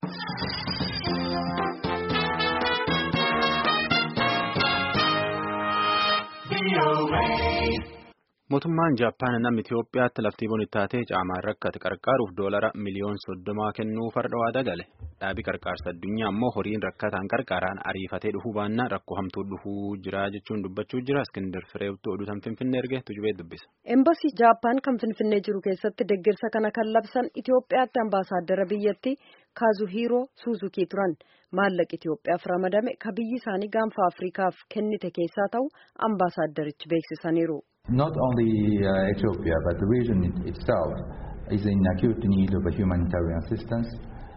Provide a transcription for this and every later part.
Mootummaan Jaappaan nama Itoophiyaatti laftii bonii taatee caamaan rakkate qarqaaruuf doolara miliyoona soddomaa kennuu farda waadaa gale. Dhaabii qarqaarsa addunyaa immoo horiin rakkataan qarqaaraan ariifatee dhufuu baannaan rakkoo hamtuu dhufuu jira jechuun dubbachuu jira. Iskindar Fireebtuu oduutan Finfinnee erge tujubee dubbisa. Embasii Jaappaan kan Finfinnee jiru keessatti deeggarsa kana kan labsan Itoophiyaatti ambaasaaddara biyyattii Kaazuhiiroo Suuzukii turan. Maallaqa Itoophiyaaf ramadame ka biyyi isaanii gaanfa Afriikaaf kennite keessaa ta'u ambaasaaddarichi beeksisaniiru. Not only uh, Ethiopia, but the region itself is in acute need of a humanitarian assistance.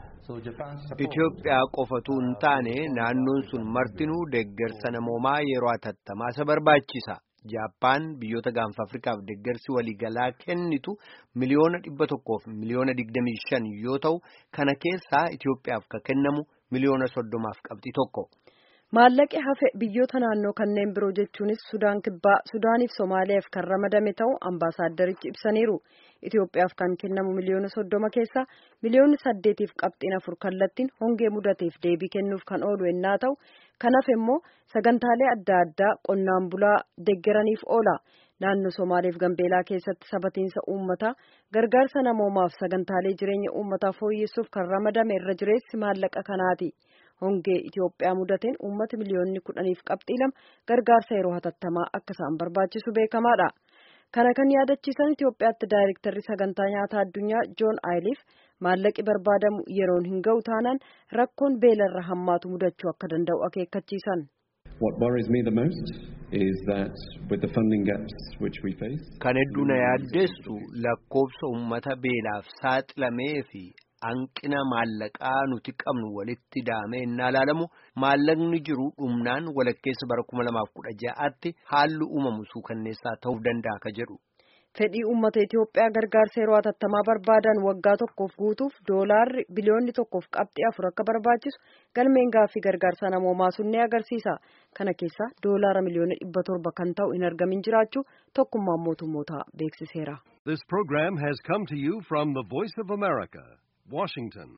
Itoophiyaa qofatu hin taane naannoon sun martinuu deeggarsa namoomaa yeroo hatattamaa isa barbaachisa. Jaappaan biyyoota gaanfa Afrikaaf deeggarsi waliigalaa kennitu miliyoona dhibba tokkoof miliyoona digdamii shan yoo ta'u kana keessaa Itoophiyaaf ka kennamu miliyoona soddomaaf qabxii tokko. Maallaqi hafe biyyoota naannoo kanneen biroo jechuunis Sudaan Kibbaa, Sudaaniif Somaaliyaaf kan ramadame ta'u ambaasaaddarichi ibsaniiru. Itoophiyaaf kan kennamu miliyoona soddoma keessaa miliyoonni saddeetiif qabxiin afur kallattiin hongee mudateef deebii kennuuf kan oolu ennaa ta'u kan hafe immoo sagantaalee adda addaa qonnaan bulaa deeggaraniif oola. Naannoo Somaaliif Gambeelaa keessatti sabatiinsa uummataa gargaarsa namoomaaf sagantaalee jireenya uummataa fooyyessuuf kan ramadame irra jireessi maallaqa kanaati. Hongee Itoophiyaa mudateen uummata miliyoonni kudhaniif qabxii lama gargaarsa yeroo hatattamaa akka isaan barbaachisu beekamaadha. Kana kan yaadachiisan Itoophiyaatti daayirektarri sagantaa nyaataa addunyaa Joon Aayiliif maallaqi barbaadamu yeroon hin ga'u taanaan rakkoon beelarra hammaatu mudachuu akka danda'u akeekkachiisan. What worries me the most is that with the funding gaps which we face. Kan hedduu na yaaddeessu lakkoofsa uummata beelaaf saaxilamee fi hanqina maallaqaa nuti qabnu walitti daamee innaa ilaalamu maallaqni jiru dhumnaan walakkeessa bara kuma lamaaf kudha ja'aatti haalli uumamu suukanneessaa ta'uu danda'a ka jedhu. Fedhii uummata Itoophiyaa gargaarsa yeroo hatattamaa barbaadan waggaa tokkoof guutuuf doolaarri biliyoonni tokkoof qabxii afur akka barbaachisu galmeen gaaffii gargaarsa namoomaa sun ni agarsiisa. Kana keessaa doolaara miliyoona dhibba torba kan ta'u hin argamin jiraachuu tokkummaan mootummootaa beeksiseera. This program has come to you from the Voice of America, Washington.